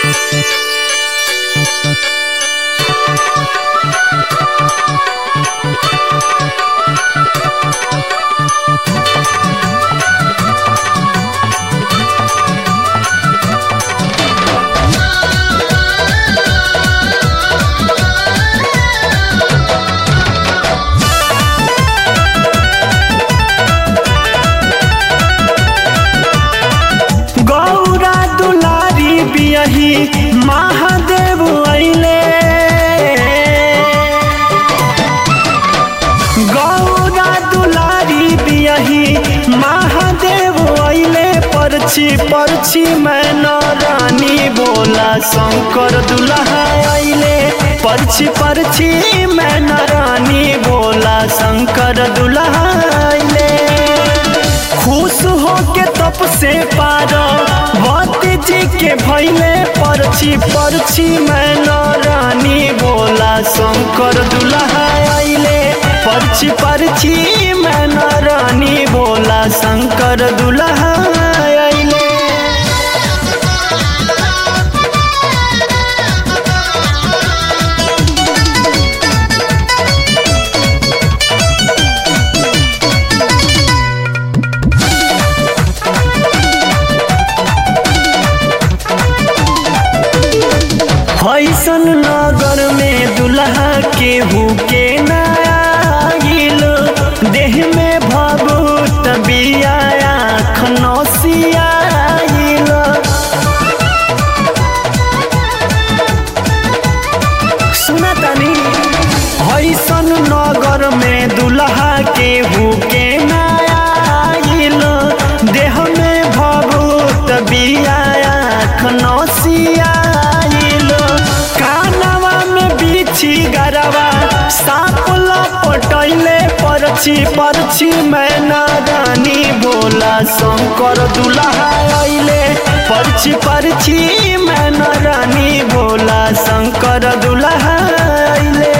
गौरा दुलारी बियही महादेव अइले गौरा दुलारी बियही महादेव अइले परछी परछी मैना रानी बोला शंकर दुल्हा अइले परछी परछी मैना रानी बोला शंकर दुल्हा अइले खुश हो के तप से पार भक्ति जी के भैले परछी परछी मैना रानी बोला शंकर दुल्हा अइले परछी परछी मैना रानी बोला शंकर दुल्हा अइले फैसन नगर में दुल्हा केहू के नागिल देह में भभूत बिया आँख नौसियाइल सुना तनी फैसन नगर में दुल्हा केहू के नागिल देह में भभूत बिया आँख नौसियाइल कानवा में बिछी गरवा साप लपटैले परछी परछी मैना रानी बोला शंकर दुल्हा अइले परछी परछी मैना रानी बोला शंकर दुल्हा अइले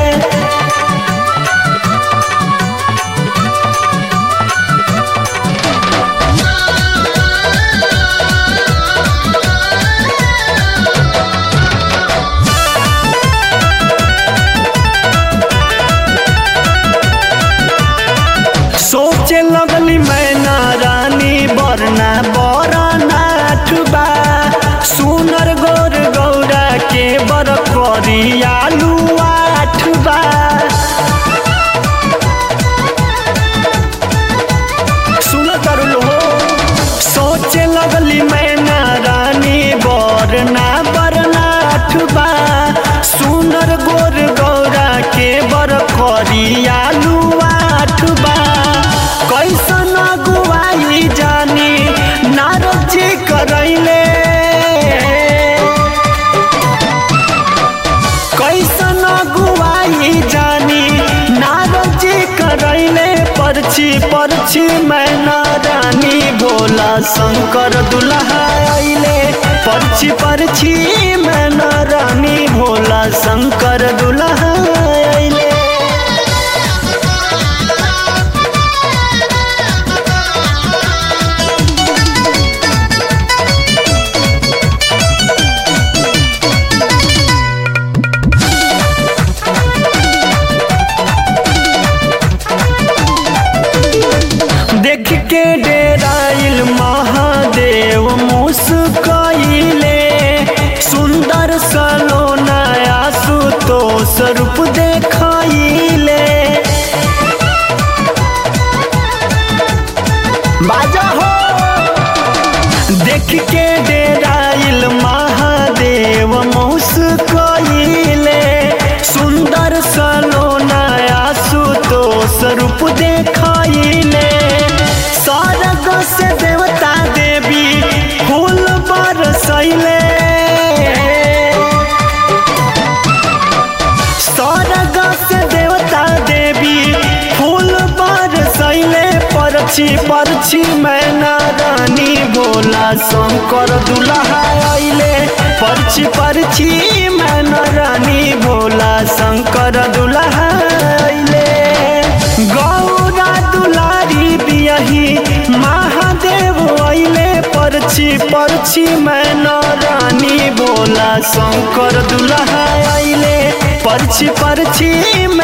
सोचे लगली मैना रानी बरना बरना ठुबा सुनर गोर गौरा के बर करियालू आठबा सुन तरुल हो सोचे लगली मैना रानी बरना बरना ठुबा सुनर गोर गौरा के बर करियालू आठबा कैसन गुवाई जानी नारद जी करैले कैसन गुवाई जानी नारद जी करैले परछी परछी मैना रानी भोला शंकर दुल्हा अइले परछी परछी मैना रानी भोला शंकर दुल्हा अइले देख के डेराइल महादेव मुस्कइले सुंदर सलोना आशुतोष रूप देखइले बाजा हो देख के डेराइल महादेव मुस्कइले सुंदर सलोना आशुतोष रूप देखइले स्वर्ग से देवता देवी फूल बरसैले स्वर्ग से देवता देवी फूल बरसैले परछी परछी मैना रानी भोला शंकर दुल्हा अइले परछी परछी मैना रानी भोला शंकर दुल्हा अइले गौरा दुलारी बियही महादेव अइले पर परछी परछी मैना रानी भोला शंकर दुल्हा आइले परछी परछी